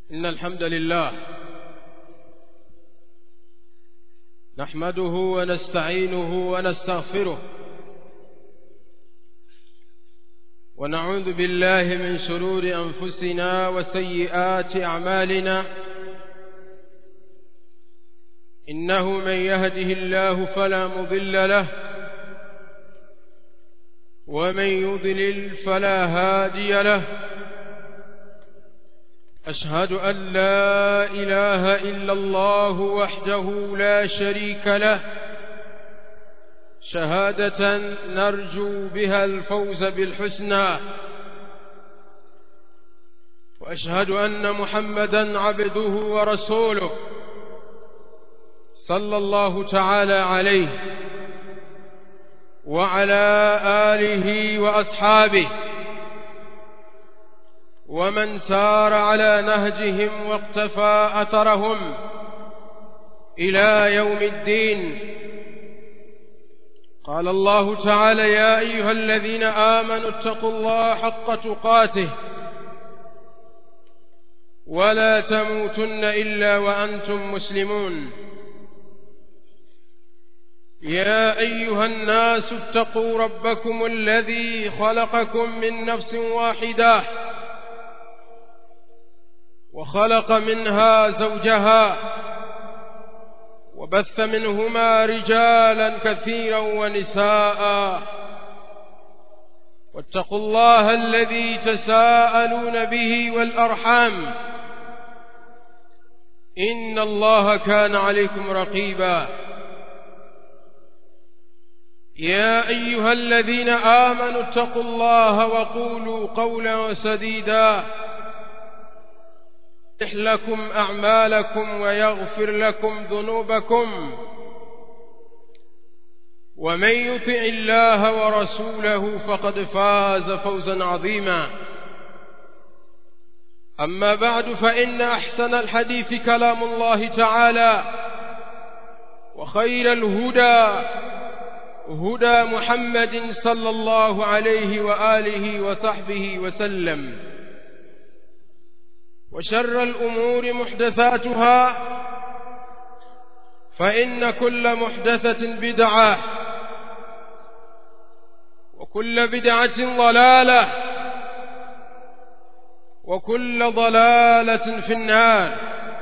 إن الحمد لله نحمده ونستعينه ونستغفره ونعوذ بالله من شرور أنفسنا وسيئات أعمالنا إنه من يهده الله فلا مضل له ومن يضلل فلا هادي له أشهد أن لا إله إلا الله وحده لا شريك له شهادة نرجو بها الفوز بالحسنى وأشهد أن محمدا عبده ورسوله صلى الله تعالى عليه وعلى آله وأصحابه ومن سار على نهجهم واقتفى أثرهم إلى يوم الدين قال الله تعالى يا أيها الذين آمنوا اتقوا الله حق تقاته ولا تموتن إلا وأنتم مسلمون يا أيها الناس اتقوا ربكم الذي خلقكم من نفس واحدة وخلق منها زوجها وبث منهما رجالا كثيرا ونساء واتقوا الله الذي تساءلون به والأرحام إن الله كان عليكم رقيبا يا أيها الذين آمنوا اتقوا الله وقولوا قولا سديدا يصلح لكم أعمالكم ويغفر لكم ذنوبكم ومن يطع الله ورسوله فقد فاز فوزا عظيما أما بعد فإن أحسن الحديث كلام الله تعالى وخير الهدى هدى محمد صلى الله عليه وآله وصحبه وسلم وشر الأمور محدثاتها فإن كل محدثة بدعة وكل بدعة ضلالة وكل ضلالة في النار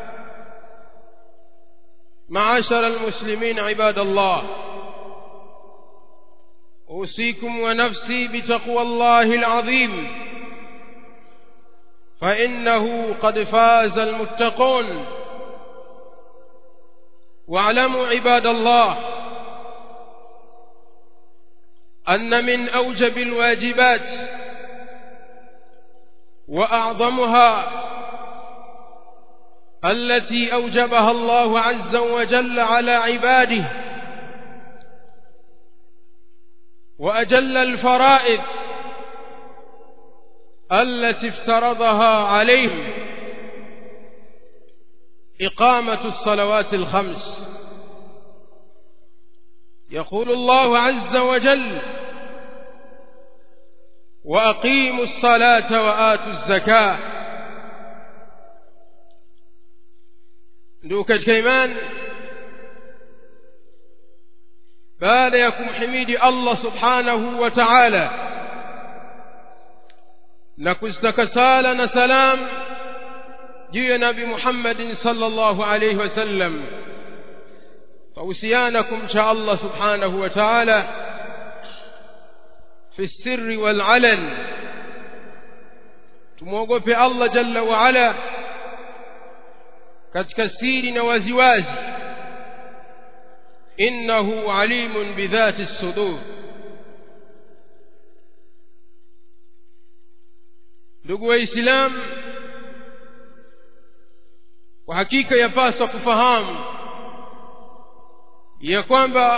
معاشر المسلمين عباد الله أوصيكم ونفسي بتقوى الله العظيم فإنه قد فاز المتقون واعلموا عباد الله أن من أوجب الواجبات وأعظمها التي أوجبها الله عز وجل على عباده وأجل الفرائض التي افترضها عليهم إقامة الصلوات الخمس يقول الله عز وجل وأقيموا الصلاة وآتوا الزكاة ndugu katika imani baada ya kumhimidi Allah subhanahu wa ta'ala na kuzitaka sala na salam juu ya nabi Muhammadin sallallahu alayhi wasallam فوصيانا kumcha Allah subhanahu wa ta'ala fi sirri wal alan tumuogope Allah jalla wa ala katika siri na waziwazi innahu alimun bidhati sudur ndugu waislamu kwa hakika yapaswa kufahamu ya kwamba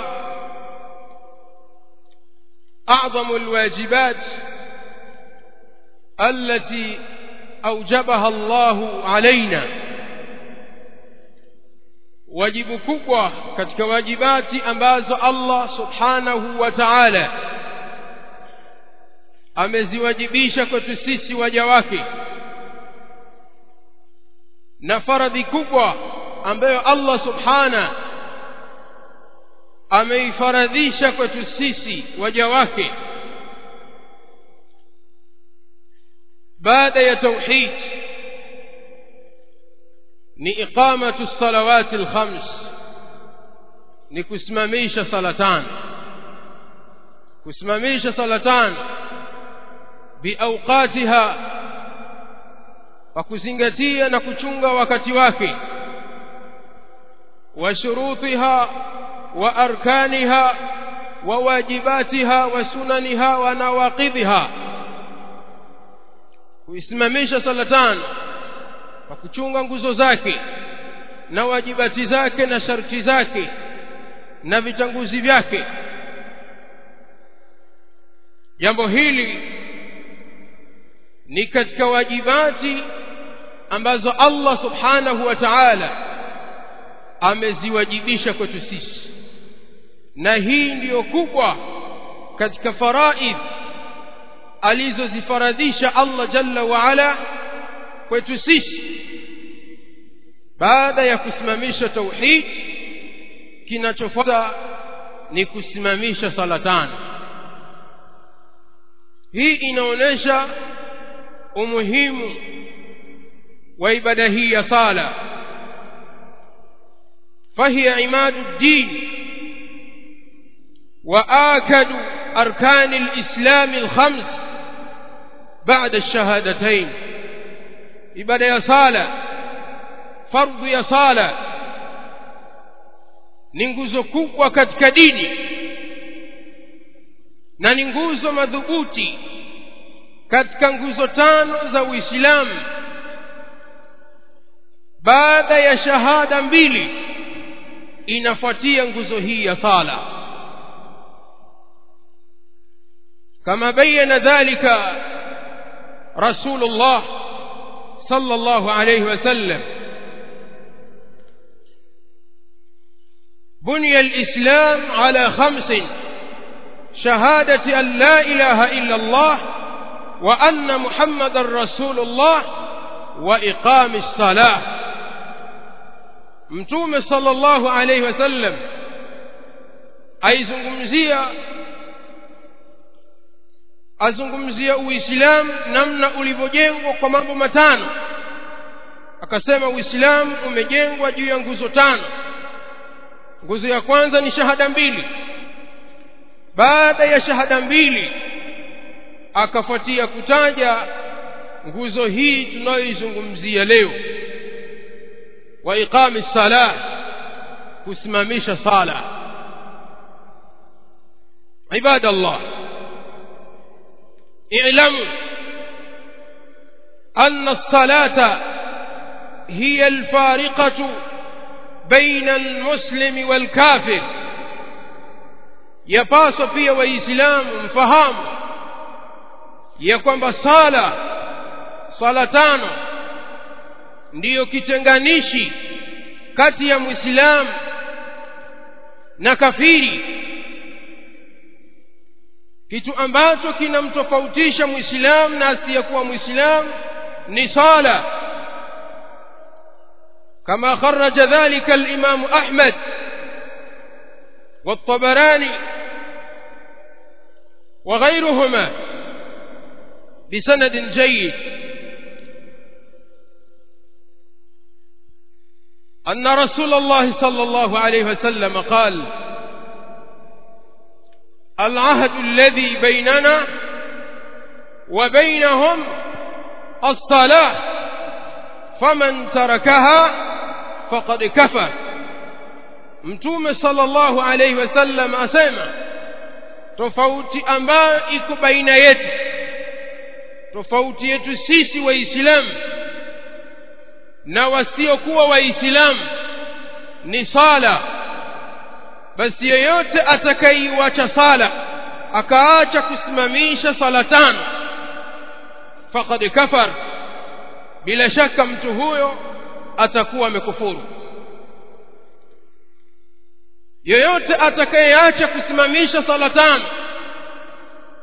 أعظم الواجبات التي أوجبها الله علينا wajibu kubwa katika wajibati ambazo Allah subhanahu wa ta'ala ameziwajibisha kwetu sisi waja wake na faradhi kubwa ambayo Allah subhana ameifaradhisha kwetu sisi waja wake baada ya tauhid ni iqamatu salawati alkhams ni kusimamisha sala tano kusimamisha sala tano biawqatiha kwa kuzingatia na kuchunga wakati wake wa shurutiha wa arkaniha wa wajibatiha wa sunaniha wa nawaqidhiha kuisimamisha sala tano kwa kuchunga nguzo zake na wajibati zake na sharti zake na vitanguzi vyake jambo hili ni katika wajibati ambazo Allah subhanahu wa ta'ala ameziwajibisha kwetu sisi na hii ndiyo kubwa katika faraidh alizozifaradhisha Allah jalla wa ala kwetu sisi baada ya kusimamisha tauhid kinachofuata ni kusimamisha sala tano hii inaonyesha umuhimu wa ibada hii ya sala فهي عماد الدين وآكد أركان الإسلام الخمس بعد الشهادتين ibada ya sala fardhu ya sala ni nguzo kubwa katika dini na ni nguzo madhubuti katika nguzo tano za Uislamu baada ya shahada mbili inafuatia nguzo hii ya sala kama bayyana dhalika rasulullah صلى الله عليه وسلم بني الإسلام على خمس شهادة أن لا إله إلا الله وأن محمد رسول الله وإقام الصلاة متوم صلى الله عليه وسلم aizungumzia azungumzia uislamu namna ulivyojengwa kwa mambo matano akasema uislamu umejengwa juu ya nguzo tano nguzo ya kwanza ni shahada mbili baada ya shahada mbili akafuatia kutaja nguzo hii tunayoizungumzia leo wa iqami salah kusimamisha sala ibadallah اعلموا أن الصلاة هي الفارقة بين المسلم والكافر yapaswa pia waislamu mfahamu ya kwamba sala sala tano ndiyo kitenganishi kati ya mwislamu na kafiri kitu ambacho kinamtofautisha mwislamu na asiyekuwa mwislamu ni sala kama kharaja dhalika alimamu ahmad والطبراني وغيرهما بسند جيد أن رسول الله صلى الله عليه وسلم قال العهد الذي بيننا وبينهم الصلاة فمن تركها فقد كفر mtume sallallahu alaihi wasallam asema tofauti ambayo iko baina yetu tofauti yetu sisi waislamu na wasiokuwa waislamu ni sala basi yeyote atakaiwacha sala akaacha kusimamisha sala tano faqad kafar bila shaka mtu huyo atakuwa amekufuru yeyote atakayeacha kusimamisha sala tano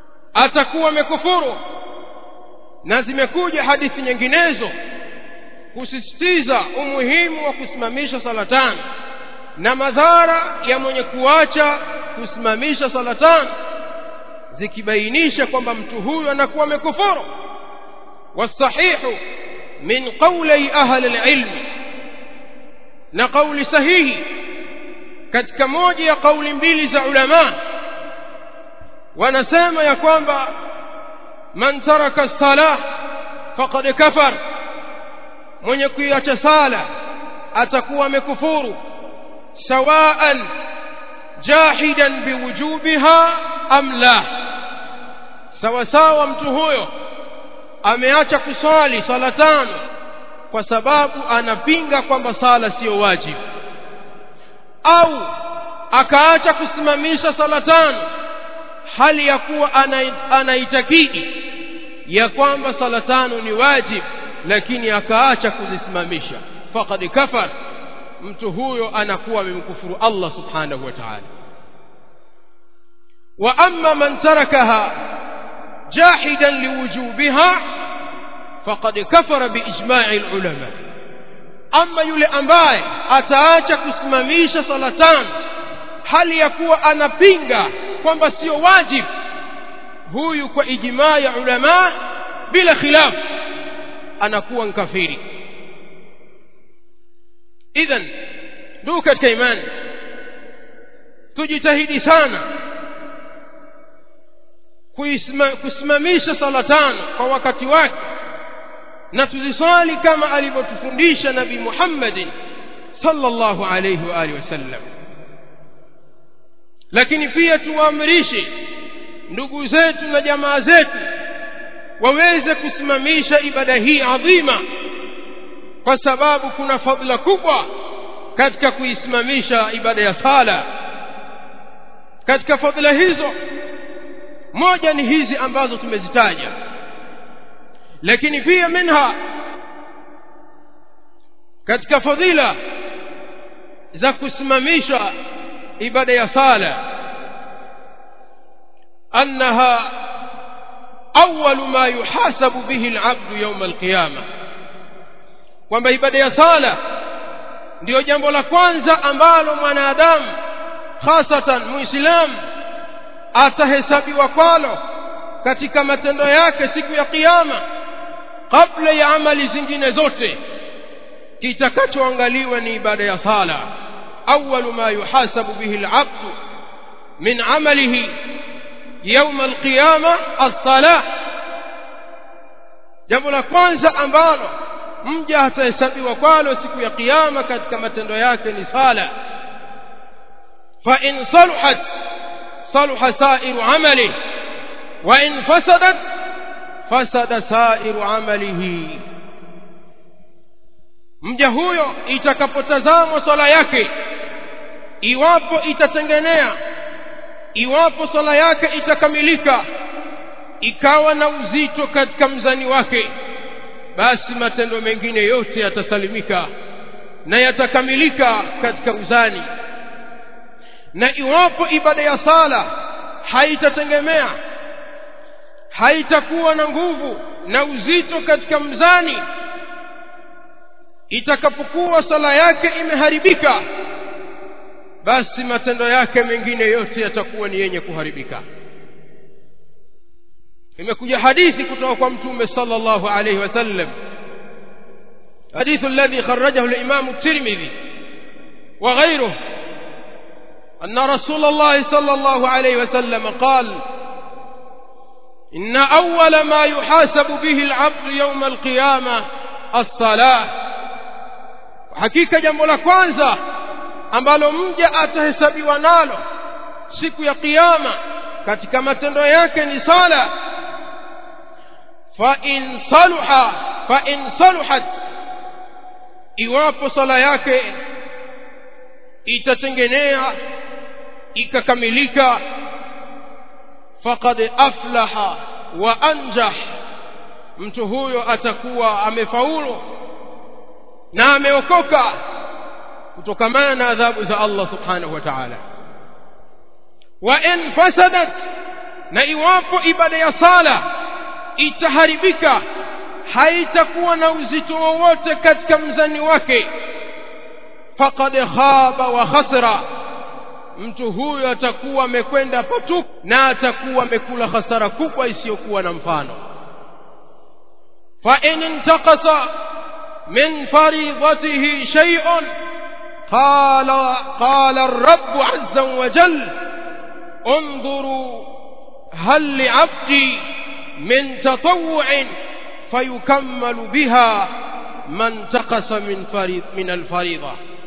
atakuwa amekufuru na zimekuja hadithi nyinginezo kusisitiza umuhimu wa kusimamisha sala tano na madhara ya mwenye kuacha kusimamisha sala tano zikibainisha kwamba mtu huyu anakuwa amekufuru wasahihu min qawli ahli alilmi na kauli sahihi katika moja ya kauli mbili za ulama wanasema ya kwamba man taraka salah faqad kafar mwenye kuiacha sala atakuwa amekufuru sawaan jahidan biwujubiha am la sawa sawa mtu huyo ameacha kuswali sala tano kwa sababu anapinga kwamba sala siyo wajibu au akaacha kusimamisha sala tano hali ya kuwa anaitakidi ya kwamba sala tano ni wajibu lakini akaacha kuzisimamisha faqad kafar mtu huyo anakuwa amemkufuru Allah subhanahu wa ta'ala wa amma man tarakaha jahidan liwujubiha faqad kafara biijma'i ulama ama yule ambaye ataacha kusimamisha sala tano hali ya kuwa anapinga kwamba sio wajibu huyu kwa ijmaa ya ulama bila khilaf anakuwa mkafiri idhan ndugu katika imani tujitahidi sana kusimamisha sala tano kwa wakati wake na tuziswali kama alivyotufundisha nabii Muhammadin sallallahu alayhi wa alihi wasallam lakini pia tuwaamrishe ndugu zetu na jamaa zetu waweze kusimamisha ibada hii adhima kwa sababu kuna fadhila kubwa katika kuisimamisha ibada ya sala katika fadhila hizo moja ni hizi ambazo tumezitaja lakini pia minha katika fadhila za kusimamisha ibada ya sala annaha awwal ma yuhasabu bihi al-'abdu yawm al-qiyama kwamba ibada ya sala ndiyo jambo la kwanza ambalo mwanadamu hasatan muislamu atahesabiwa kwalo katika matendo yake siku ya kiyama kabla ya amali zingine zote kitakachoangaliwa ni ibada ya sala awwalu ma yuhasabu bihi al-'abdu min 'amalihi يوم القيامة الصلاة jambo la kwanza ambalo mja atahesabiwa kwalo siku ya kiyama katika matendo yake ni sala fa in saluhat saluha sairu amali wa in fasadat fasada sairu amalihi mja huyo itakapotazamwa swala yake iwapo itatengenea iwapo swala yake itakamilika ikawa na uzito katika mzani wake basi matendo mengine yote yatasalimika na yatakamilika katika uzani na iwapo ibada ya sala haitategemea haitakuwa na nguvu na uzito katika mzani itakapokuwa sala yake imeharibika basi matendo yake mengine yote yatakuwa ni yenye kuharibika imekuja hadithi kutoka kwa mtume sallallahu alayhi wasallam حديث الذي خرجه الإمام الترمذي وغيره أن رسول الله صلى الله عليه وسلم قال إن أول ما يحاسب به العبد يوم القيامة الصلاة حقيقة جنب لكوانزا ambalo mja atahesabiwa nalo siku ya kiyama katika matendo yake ni sala fa in saluha fa in saluhat iwapo sala yake itatengenea ikakamilika faqad aflaha wa anjah mtu huyo atakuwa amefaulu na ameokoka kutokamana na adhabu za Allah subhanahu wa ta'ala wa in fasadat na iwapo ibada ya sala itaharibika haitakuwa na uzito wowote katika mzani wake faqad khaba wa khasira mtu huyo atakuwa amekwenda patupu na atakuwa amekula hasara kubwa isiyokuwa na mfano fa in intaqasa min faridatihi shay'un qala qala ar-rabb 'azza wa jalla انظروا هل لعبدي من تطوع فيكمل بها ما انتقص من فريض من الفريضه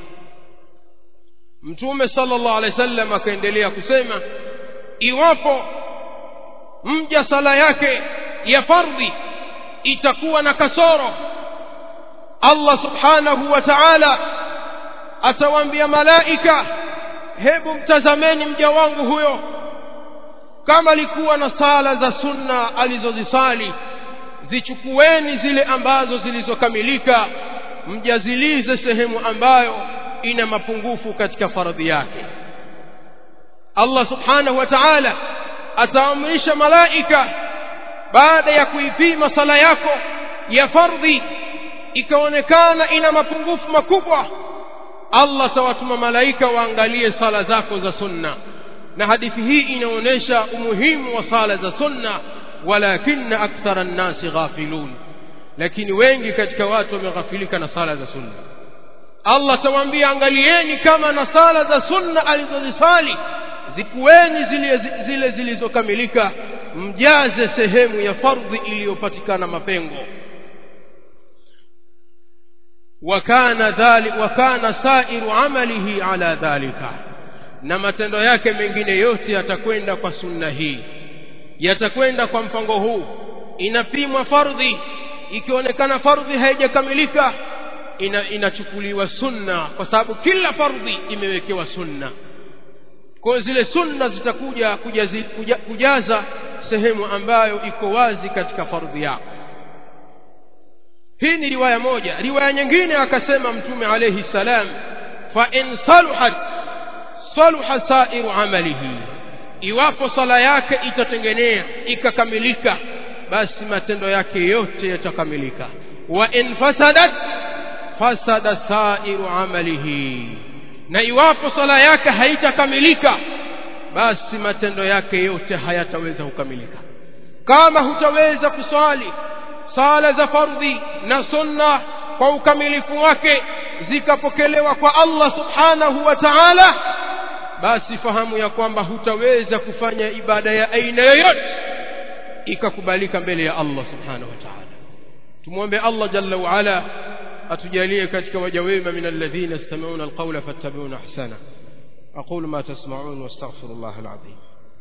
mtume sallallahu alaihi wasallam akaendelea kusema iwapo mja sala yake ya fardhi itakuwa na kasoro Allah subhanahu wa ta'ala atawaambia malaika hebu mtazameni mja wangu huyo kama alikuwa na sala za sunna alizozisali zichukueni zile ambazo zilizokamilika mjazilize sehemu ambayo ina mapungufu katika faradhi yake Allah subhanahu wa ta'ala ataamrisha malaika baada ya kuipima sala yako ya fardhi ikaonekana ina mapungufu makubwa Allah tawatuma malaika waangalie sala zako za sunna na hadithi hii inaonyesha umuhimu wa sala za sunna walakinna akthara nnasi ghafilun lakini wengi katika watu wameghafilika na sala za sunna Allah tawaambia angalieni kama na sala za sunna alizozisali zikueni zile zile zilizokamilika mjaze sehemu ya fardhi iliyopatikana mapengo wakana dhali wakana sairu amalihi ala dhalika na matendo yake mengine yote yatakwenda kwa sunna hii yatakwenda kwa mpango huu inapimwa fardhi ikionekana fardhi haijakamilika ina, inachukuliwa sunna kwa sababu kila fardhi imewekewa sunna kwa zile sunna zitakuja kujazi, kuja, kujaza sehemu ambayo iko wazi katika fardhi yako hii ni riwaya moja riwaya nyingine akasema mtume alayhi salam fa in saluhat saluha sairu amalihi iwapo sala yake itatengenea ikakamilika basi matendo yake yote yatakamilika wa in fasadat fasada sairu amalihi na iwapo sala yake haitakamilika basi matendo yake yote hayataweza kukamilika kama hutaweza kuswali sala za fardhi na sunna kwa ukamilifu wake zikapokelewa kwa Allah subhanahu wa ta'ala basi fahamu ya kwamba hutaweza kufanya ibada ya aina yoyote ikakubalika mbele ya Allah subhanahu wa ta'ala tumwombe Allah jalla wa ala atujalie katika waja wema min alladhina yastami'una alqawla fattabi'una ahsana aqulu ma tasma'un wastaghfirullah alazim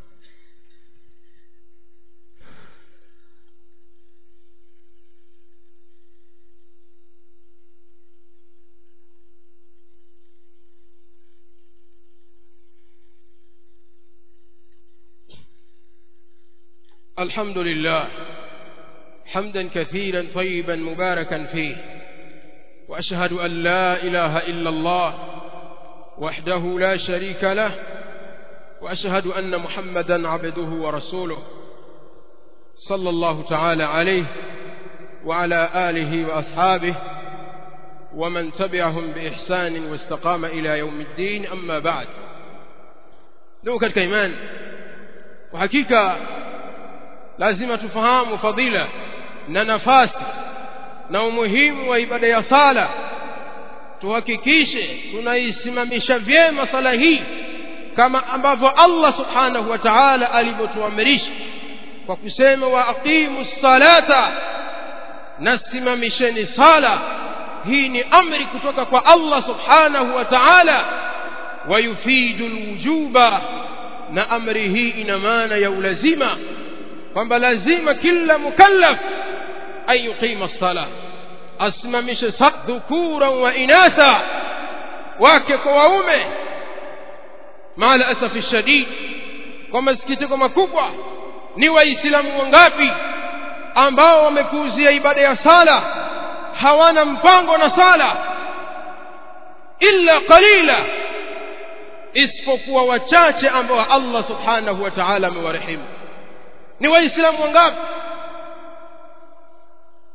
الحمد لله حمدا كثيرا طيبا مباركا فيه واشهد ان لا اله الا الله وحده لا شريك له واشهد ان محمدا عبده ورسوله صلى الله تعالى عليه وعلى اله واصحابه ومن تبعهم باحسان واستقام الى يوم الدين اما بعد ndugu katika imani kwa hakika lazima tufahamu fadhila na nafasi na umuhimu wa ibada ya sala tuhakikishe tunaisimamisha vyema sala hii kama ambavyo Allah subhanahu wa ta'ala alivyotuamrisha kwa kusema wa aqimu salata nasimamisheni sala hii ni amri kutoka kwa Allah subhanahu wa ta'ala wayufidu alwujuba na amri hii ina maana ya ulazima kwamba lazima kila mukallaf an yuqima as-sala asimamishe dhukura wa inatha wake kwa waume maala asafi shadid kwa masikitiko makubwa ni waislamu wangapi ambao wamepuuzia ibada ya sala hawana mpango na sala illa qalila isipokuwa wachache ambao Allah subhanahu wa ta'ala amewarehemu ni waislamu wangapi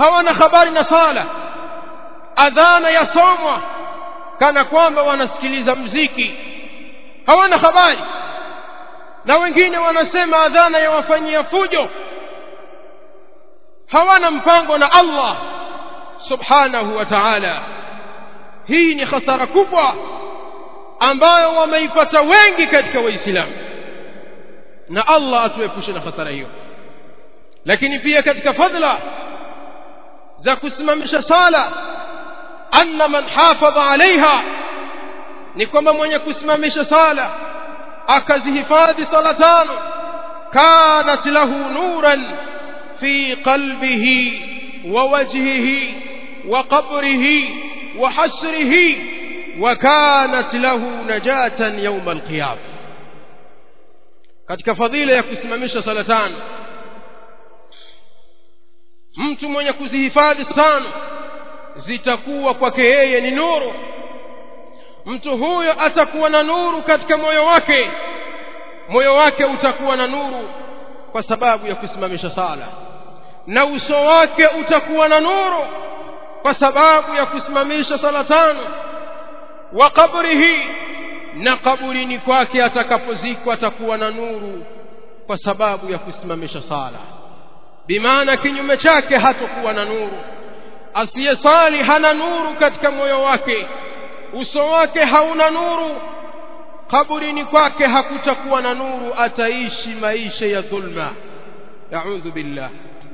hawana habari na sala adhana yasomwa kana kwamba wanasikiliza mziki hawana habari na wengine wanasema adhana yawafanyia fujo hawana mpango na Allah subhanahu wa ta'ala hii ni hasara kubwa ambayo wameipata wengi katika waislamu na Allah atuepushe na hasara hiyo lakini pia katika fadla za kusimamisha sala anna man hafadha alaiha ni kwamba mwenye kusimamisha sala akazihifadhi sala tano kanat lahu nuran fi qalbihi wa wajhihi wa qabrihi wa hasrihi wa kanat lahu najatan yawma alqiyam katika fadhila ya kusimamisha sala tano mtu mwenye kuzihifadhi tano zitakuwa kwake yeye ni nuru mtu huyo atakuwa na nuru katika moyo wake moyo wake utakuwa na nuru kwa sababu ya kusimamisha sala na uso wake utakuwa na nuru kwa sababu ya kusimamisha sala tano wa kabrihi na kaburini kwake atakapozikwa atakuwa na nuru kwa sababu ya kusimamisha sala bimaana kinyume chake hatakuwa na nuru asiyesali hana nuru katika moyo wake uso wake hauna nuru kaburini kwake hakutakuwa na nuru ataishi maisha ya dhulma a'udhu billah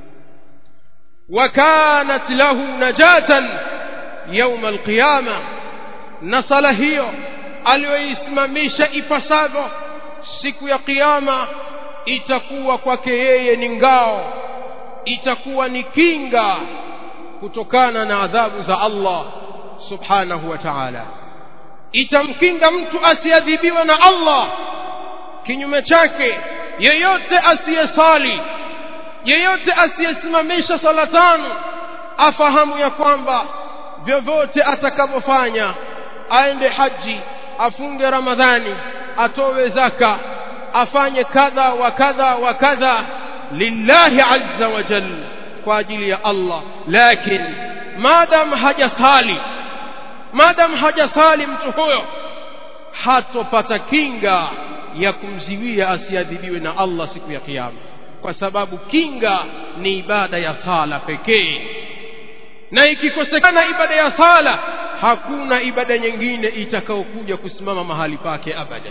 وكانت له نجاة يوم القيامة نصل hiyo aliyoisimamisha ipasavyo siku ya kiyama itakuwa kwake yeye ni ngao itakuwa ni kinga kutokana na adhabu za Allah subhanahu wa ta'ala itamkinga mtu asiadhibiwa na Allah kinyume chake yeyote asiyesali yeyote asiyesimamisha sala tano afahamu ya kwamba vyovyote atakavyofanya aende haji afunge ramadhani atowe zaka afanye kadha wa kadha wa kadha lillahi azza wa jalla kwa ajili ya Allah lakini madam hajasali madam hajasali mtu huyo hatopata kinga ya kumziwia asiadhibiwe na Allah siku ya kiyama kwa sababu kinga ni ibada ya sala pekee na ikikosekana ibada ya sala hakuna ibada nyingine itakayokuja kusimama mahali pake abada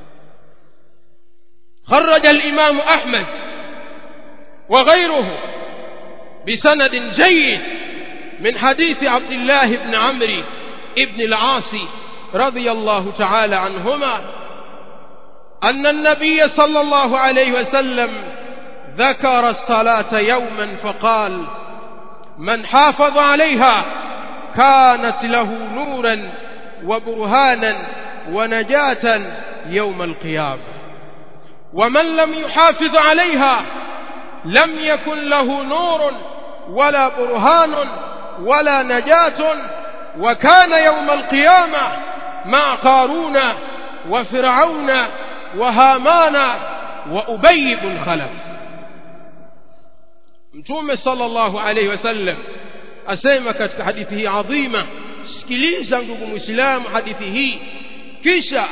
خرج الإمام أحمد وغيره بسند جيد من حديث عبد الله بن عمرو بن العاص رضي الله تعالى عنهما أن النبي صلى الله عليه وسلم ذكر الصلاة يوما فقال من حافظ عليها كانت له نورا وبرهانا ونجاة يوم القيامة ومن لم يحافظ عليها لم يكن له نور ولا برهان ولا نجاة وكان يوم القيامة مع قارون وفرعون وهامان وأبي بن خلف mtume sallallahu alaihi wasallam asema katika hadithi hii adhima sikiliza ndugu muislamu hadithi hii kisha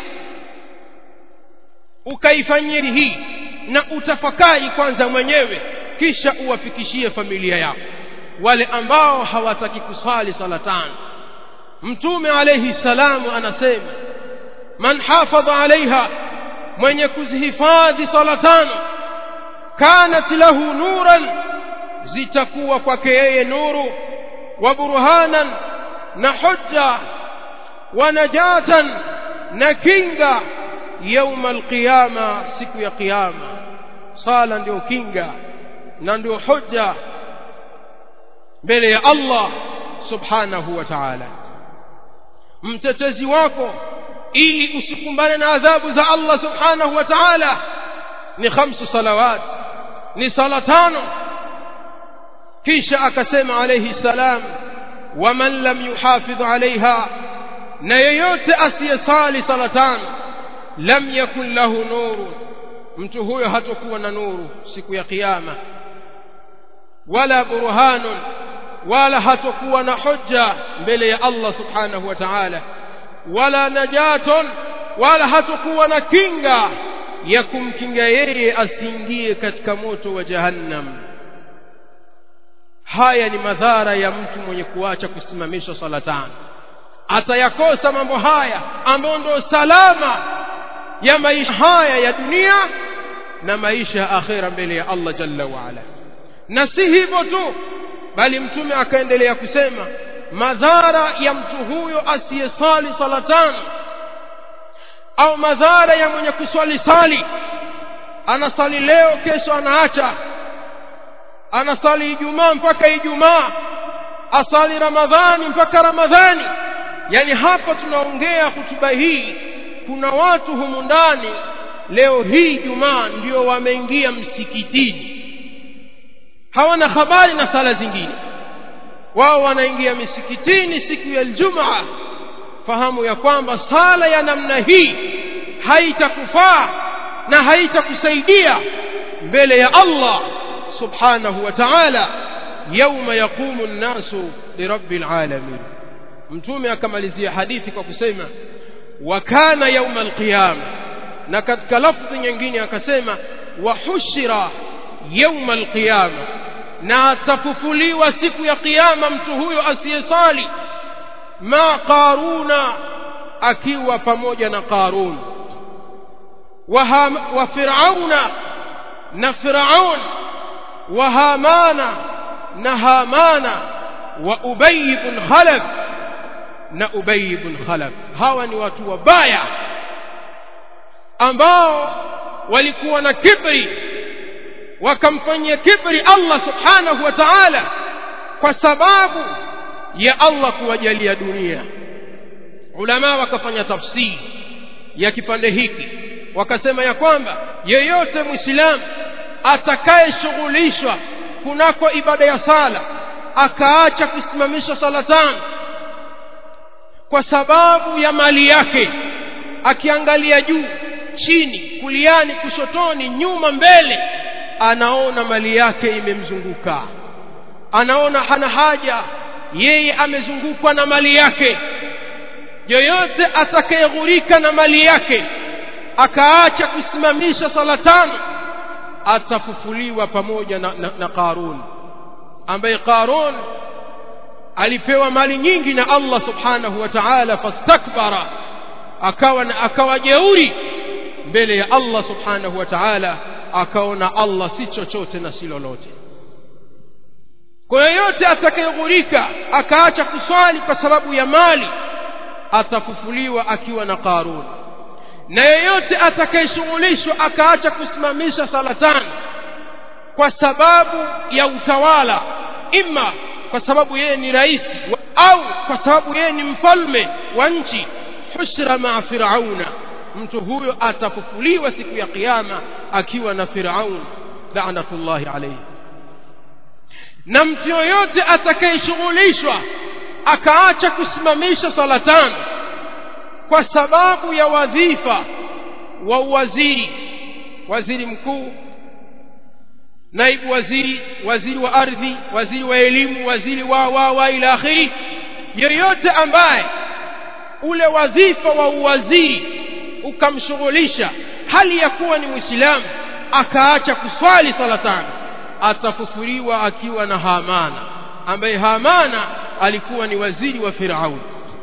ukaifanyie hii na utafakari kwanza mwenyewe kisha uwafikishie familia yako wale ambao hawataki kusali sala tano mtume alayhi salamu anasema man hafadha alaiha mwenye kuzihifadhi sala tano kanat lahu nuran zitakuwa kwake yeye nuru wa burhanan na hujja wa najatan na kinga yauma alqiyama siku ya kiyama sala ndio kinga na ndio hujja mbele ya Allah subhanahu wa ta'ala mtetezi wako ili usikumbane na adhabu za Allah subhanahu wa ta'ala ni khamsu salawat ni sala tano kisha akasema alayhi salam waman lam yuhafidh alaiha na yeyote asiyesali sala tano lam yakun lahu nuru mtu huyo hatakuwa na nuru siku ya kiyama wala burhanun wala hatokuwa na hujja mbele ya Allah subhanahu wa ta'ala wala najatun wala hatokuwa na kinga ya kumkinga yeye asiingie katika moto wa jahannam haya ni madhara ya mtu mwenye kuacha kusimamisha swala tano atayakosa mambo haya ambayo ndio salama ya maisha haya ya dunia na maisha ya akhera mbele ya Allah jalla waala na si hivyo tu bali mtume akaendelea kusema madhara ya mtu huyo asiyesali sala tano au madhara ya mwenye kuswali sali anasali leo kesho anaacha anasali ijumaa mpaka ijumaa asali ramadhani mpaka ramadhani yani hapa tunaongea hutuba hii kuna watu humu ndani leo hii jumaa ndio wameingia msikitini hawana habari na sala zingine wao wanaingia misikitini siku ya Ijumaa fahamu ya kwamba sala ya namna hii haitakufaa na haitakusaidia mbele ya Allah subhanahu wa ta'ala yauma yaqumu an-nasu lirabbil alamin mtume akamalizia hadithi kwa kusema wa kana yauma al-qiyama na katika lafzi nyingine akasema wa hushira yauma al-qiyama na atafufuliwa siku ya kiyama mtu huyo asiyesali ma qaruna akiwa pamoja na qarun wa, wa firauna na firaun wa hamana na hamana wa ubay ibn khalaf na ubay ibn khalaf hawa ni watu wabaya ambao walikuwa na kibri wakamfanyia kibri Allah subhanahu wa ta'ala kwa sababu ya Allah kuwajalia dunia ulama wakafanya tafsiri ya kipande hiki wakasema ya kwamba yeyote muislamu atakayeshughulishwa kunako ibada ya sala akaacha kusimamisha sala tano kwa sababu ya mali yake akiangalia juu chini kuliani kushotoni nyuma mbele anaona mali yake imemzunguka anaona hana haja yeye amezungukwa na mali yake yoyote atakayeghurika na mali yake akaacha kusimamisha sala tano atafufuliwa pamoja na, na, na Qarun ambaye Qarun alipewa mali nyingi na Allah subhanahu wa ta'ala fastakbara akawa akawa jeuri mbele ya Allah subhanahu wa ta'ala akaona Allah si chochote na si lolote kwa yoyote atakayeghurika akaacha kuswali kwa sababu ya mali atafufuliwa akiwa na Qarun na yeyote atakayeshughulishwa akaacha kusimamisha sala tano kwa sababu ya utawala imma kwa sababu yeye ni rais au kwa sababu yeye ni mfalme wa nchi hushra maa firauna mtu huyo atafufuliwa siku ya kiyama akiwa na firaun laanatullahi alayhi na mtu yoyote atakayeshughulishwa akaacha kusimamisha sala tano kwa sababu ya wadhifa wa uwaziri waziri mkuu naibu waziri waziri wa ardhi waziri wa elimu waziri wa wa wa ila akhiri yoyote ambaye ule wadhifa wa uwaziri ukamshughulisha hali ya kuwa ni mwislamu akaacha kuswali sala tano atafufuliwa akiwa na hamana ambaye hamana alikuwa ni waziri wa firauni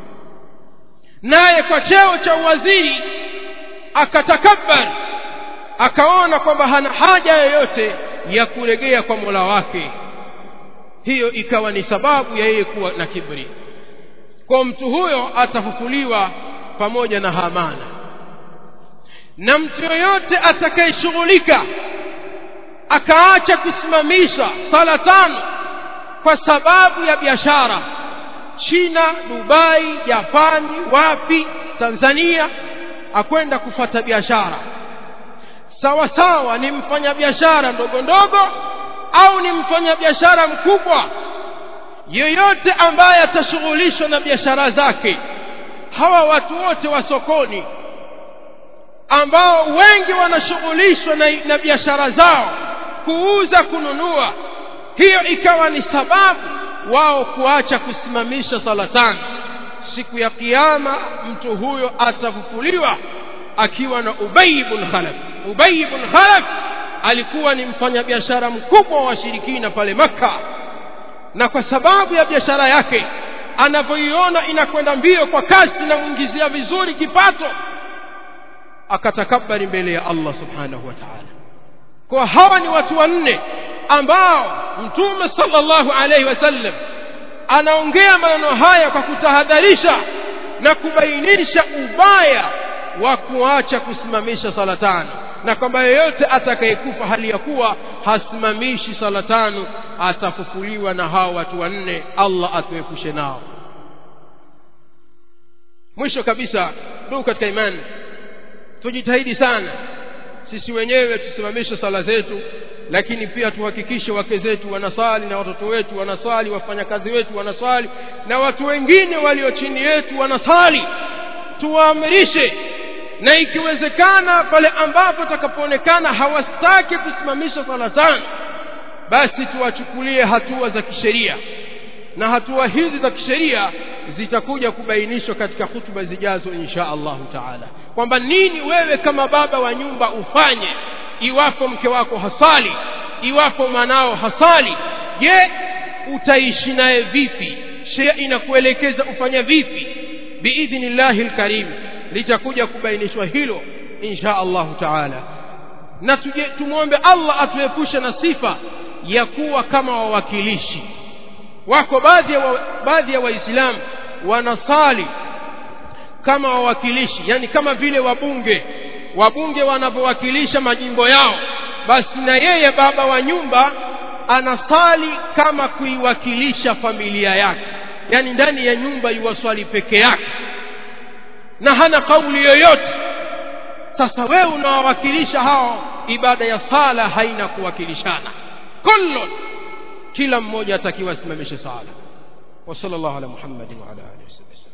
naye kwa cheo cha uwaziri akatakabbar akaona kwamba hana haja yoyote ya kuregea kwa mola wake hiyo ikawa ni sababu ya yeye kuwa na kibri kwa mtu huyo atafufuliwa pamoja na hamana na mtu yoyote atakayeshughulika akaacha kusimamisha sala tano kwa sababu ya biashara China, Dubai, Japani, wapi, Tanzania akwenda kufata biashara sawa sawa ni mfanyabiashara ndogo ndogo au ni mfanyabiashara mkubwa yeyote ambaye atashughulishwa na biashara zake hawa watu wote wa sokoni ambao wengi wanashughulishwa na, na biashara zao kuuza kununua hiyo ikawa ni sababu wao kuacha kusimamisha sala tano siku ya kiyama mtu huyo atafufuliwa akiwa na Ubay ibn Khalaf Ubay ibn Khalaf alikuwa ni mfanyabiashara mkubwa wa washirikina pale Makka na kwa sababu ya biashara yake anavyoiona inakwenda mbio kwa kasi na muingizia vizuri kipato akatakabari mbele ya Allah subhanahu wa ta'ala kwa hawa ni watu wanne ambao mtume sallallahu alaihi wasallam anaongea maneno haya kwa kutahadharisha na kubainisha ubaya wa kuacha kusimamisha sala tano na kwamba yeyote atakayekufa hali ya kuwa hasimamishi sala tano atafufuliwa na hao watu wanne Allah atuepushe nao mwisho kabisa ndugu katika imani tujitahidi sana sisi wenyewe tusimamishe sala zetu lakini pia tuhakikishe wake zetu wanasali na watoto wetu wanasali wafanyakazi wetu wanasali na watu wengine walio chini yetu wanasali tuwaamirishe na ikiwezekana pale ambapo takapoonekana hawastaki kusimamisha sala tano basi tuwachukulie hatua za kisheria na hatua hizi za kisheria zitakuja kubainishwa katika hutuba zijazo insha Allahu taala kwamba nini wewe kama baba wa nyumba ufanye iwapo mke wako hasali iwapo mwanao hasali je utaishi naye vipi sheria inakuelekeza ufanya vipi biidhnillahi lkarim litakuja kubainishwa hilo insha Allahu taala na tuje tumwombe Allah atuepushe na sifa ya kuwa kama wawakilishi wako baadhi ya wa, baadhi ya waislamu wanasali kama wawakilishi yani kama vile wabunge wabunge wanavyowakilisha majimbo yao basi na yeye baba wa nyumba anasali kama kuiwakilisha familia yake yani ndani ya nyumba yuwaswali peke yake na hana kauli yoyote sasa wewe unawawakilisha hao ibada ya sala haina kuwakilishana kullun kila mmoja atakiwa asimamishe sala wa sallallahu ala muhammadin wa ala alihi wasallam